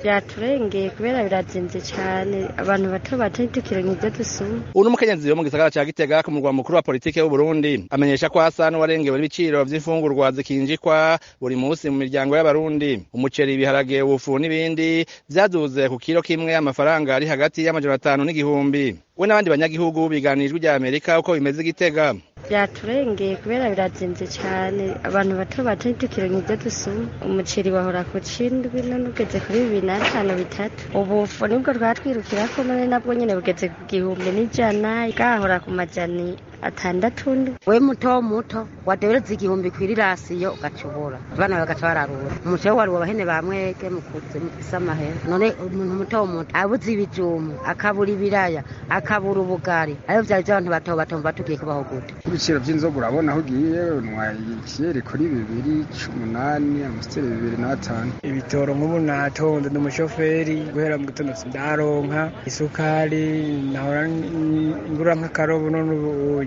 byaturengeye kubera birazimvye cane abantu bato bato ntitukironka ivyo dusuma uno mukenyezi wo mu gisagara ca Gitega ku murwa mukuru wa politike w'u Burundi amenyesha ko asa n'uwarengewe n'ibiciro vy'imfungurwa zikinjikwa buri musi mu miryango y'abarundi umuceri ibiharage ubufu n'ibindi vyaduze ku kiro kimwe amafaranga ari hagati y'amajana atanu n'igihumbi we n'abandi banyagihugu biganijwe rya Amerika uko bimeze Gitega byaturengeye kubera birazimvye cane abantu bato bato ntitukironka ivyo dusuma umuceri wahora ku cindwi none ugeze kuri bibiri n'atanu bitatu ubufu nibwo twatwirukirako none nabwo nyene bugeze ku gihumbi n'ijana bwahora ku majani atandatu ndwi we muto muto wadereza igihumbi kw'irirasiyo ugacubura abana bagaca bararura umuceri wari wabahene bamwege mukuze mufise amahera none umuntu muto muto abuze ibijumu akabura ibiraya akabura ubugari ayo vyari vy'abantu bato bato mva tugiye kubaho gute ibiciro vy'inzoga urabona aho ugiye unwa ikiyeri kuri bibiri c'umunani amusiteri bibiri n'atanu ibitoro nk'ubu natonze ndi umushoferi guhera mu gitondo sindaronka isukari nahora ngura nk'akarobo none ubunye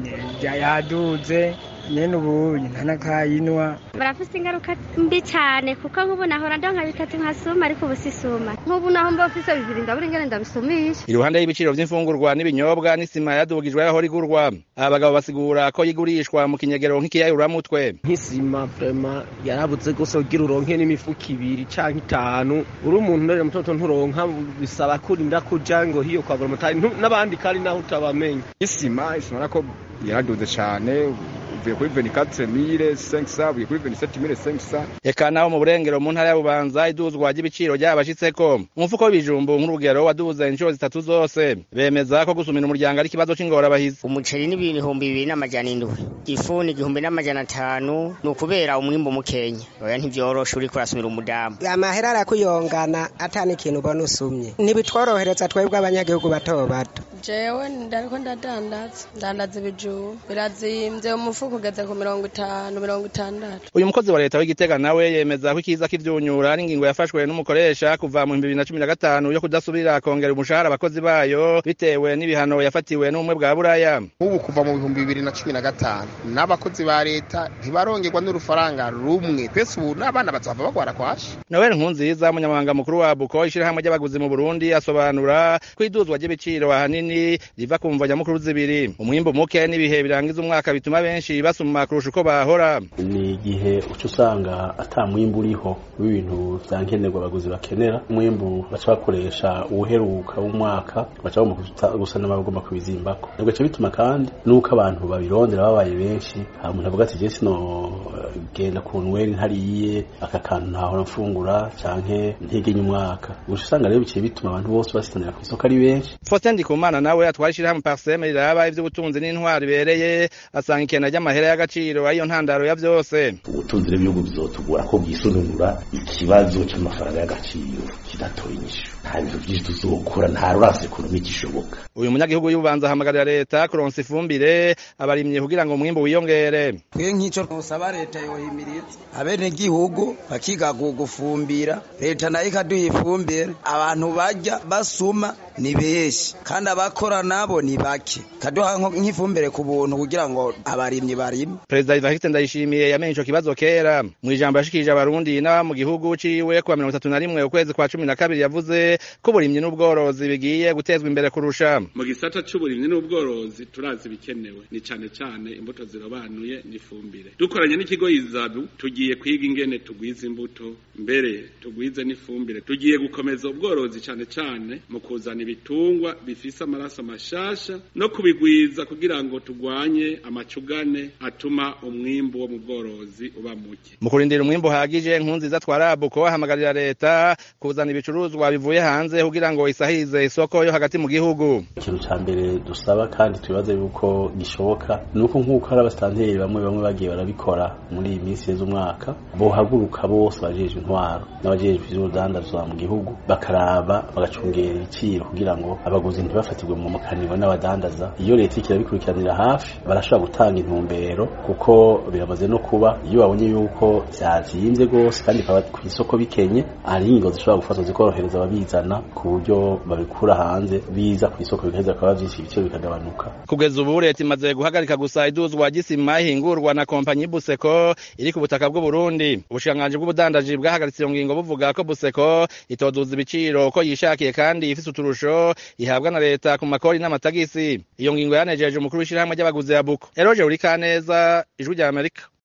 yaduze nyene ubunye ntanakayinwa barafise ingaruka mbi cane kuko nk'ubu nahora ndonka bitatu nkasuma ariko ubu sisuma nk'ubu naho mba mfise bibiri ndabura ingene ndabisumisha iruhande y'ibiciro vy'imfungurwa n'ibinyobwa n'isima yadugijwe aho rigurwa aba bagabo basigura ko yigurishwa mu kinyegero nk'ikiyayuramutwe nk'isima vrema yarabuze gose kugira uronke n'imifuko ibiri canke itanu uri umuntu none mutoto nturonka bisaba kurinda kuja ngo hiyo kwagura motari n'abandi kandi naho utabamenya isima isima ko yaraduze cane uvuye kuri 24500 uvuye kuri 27500 eka naho mu burengero mu ntara ya Bubanza iduzwa ry'ibiciro ryabashitseko umufuko w'ibijumbu nk'urugero waduze inshuro zitatu zose bemeza ko gusumira umuryango ari ikibazo c'ingorabahizi umuceri ni ibihumbi bibiri n'amajana indwi ifu ni igihumbi n'amajana atanu ni ukubera umwimbu mukenya oya ntivyoroshe uriko urasumira umudamu amahera arakuyongana atani ikintu ubona usumye ntibitworohereza twebwe abanyagihugu bato bato jewe ndariko ndadandaza ndandaza ibijumbu birazimvye umufuko ugeze ku mirongo itanu mirongo itandatu uyu mukozi wa leta w'igitega nawe yemeza ko ikiza k'ivyunyura ari ingingo yafashwe n'umukoresha kuva mu bibiri na cumi na gatanu yo kudasubira kongera umushahara abakozi bayo bitewe n'ibihano yafatiwe n'ubumwe bwa buraya nk'ubu kuva mu bihumbi bibiri na cumi na gatanu n'abakozi ba leta ntibarongerwa n'urufaranga rumwe twese ubu n'abana bazava bagwara kwashi noel nkunziza umunyamabanga mukuru wa buko ishirahamwe ry'abaguzi mu burundi asobanura ko iduzwa ry'ibiciro ahanini riva ku mvo nyamukuru zibiri umwimbu muke n'ibihe birangiza umwaka bituma benshi basuma kurusha uko bahora ni igihe uca usanga ata mwimbu uriho w'ibintu vya nkenerwa abaguzi bakenera umwimbu baca bakoresha uwuheruka w'umwaka baca bagomba gusa n'abagomba kubizimbako bigaca bituma kandi n'uko abantu babirondera babaye benshi hari umuntu avuga ati je sino genda ku nweri ntariye aka kantu ntahora mfungura canke ntegenye umwaka uca usanga rero biciye bituma abantu bose basitanira ku isoko ari benshi Faustin Ndikumana nawe atwara ishirahamwe Parseme riraba ivy'ubutunzi n'intwari bibereye asanga ikena ry'amahera y'agaciro ariyo ntandaro ya vyose ubutunzi bw'ibihugu bizotugora ko bwisununura ikibazo c'amafaranga y'agaciro kidatoye inyishu nta bintu vyinshi tuzokora nta rurasi ekonomi gishoboka uyu munyagihugu y'ububanza ahamagarira leta kuronsa ifumbire abarimye kugira ngo umwimbu wiyongere twe nk'ico twosaba leta yohimiriza abene gihugu bakiga gufumbira leta nayo ikaduha ifumbire abantu barya basuma ni benshi kandi abakora nabo ni bake kaduha nk'ifumbire ku buntu kugira ngo abarimyi barime perezida Evariste Ndayishimiye yamenye ico kibazo kera mu ijambo yashikirije abarundi n'aba mu gihugu ciwe kuwa mirongo itatu na rimwe ukwezi kwa cumi na kabiri yavuze ko uburimyi n'ubworozi bigiye gutezwa imbere kurusha mu gisata c'uburimyi n'ubworozi turazi bikenewe ni cane cane imbuto zirobanuye n'ifumbire dukoranye n'ikigo izadu tugiye kwiga ingene tugwiza imbuto mbere tugwize n'ifumbire tugiye gukomeza ubworozi cane cane mu kuzana ibitungwa bifise amaraso mashasha no kubigwiza kugira ngo tugwanye amacugane atuma umwimbu wo mu bworozi uba muke mu kurindira umwimbu uhagije nkunziza twarabu ko bahamagarira leta kuzana ibicuruzwa bivuye hanze kugira ngo isahirize isoko yo hagati mu gihugu ikintu ca mbere dusaba kandi tubibaza yuko gishoboka ni uko nk'uko hari abasitanteri bamwe bamwe bagiye barabikora muri iyi minsi y'umwaka bohaguruka bose bajejwe intwaro n'abajejwe ivy'urudandazwa mu gihugu bakaraba bagacungera ibiciro kugira ngo abaguzi ntibafatirwe mu mukaniro n'abadandaza iyo leta iriko irabikurikiranira hafi barashobora gutanga intumbero kuko biramaze no kuba iyo babonye yuko vyazimvye gose kandi bikaba ku isoko bikenye hari ingingo zishobora gufatwa zikorohereza ababizana ku buryo babikura hanze biza ku isoko bigaheza bikaba vyinshi ibiciro bikagabanuka kugeza ubu leta imaze guhagarika gusa iduzwa gisima ihingurwa na kompanyi buseko iri ku butaka bw'u Burundi ubushikiranganji bw'ubudandaji bwahagaritse iyo ngingo buvuga ko buseko itoduza ibiciro ko yishakiye kandi ifise uturusho ihabwa na leta ku makori n'amatagisi iyo ngingo yanejeje umukuru w'ishirahamwe ry'abaguzi ya buko eroje uri kaneza ijwi rya amerika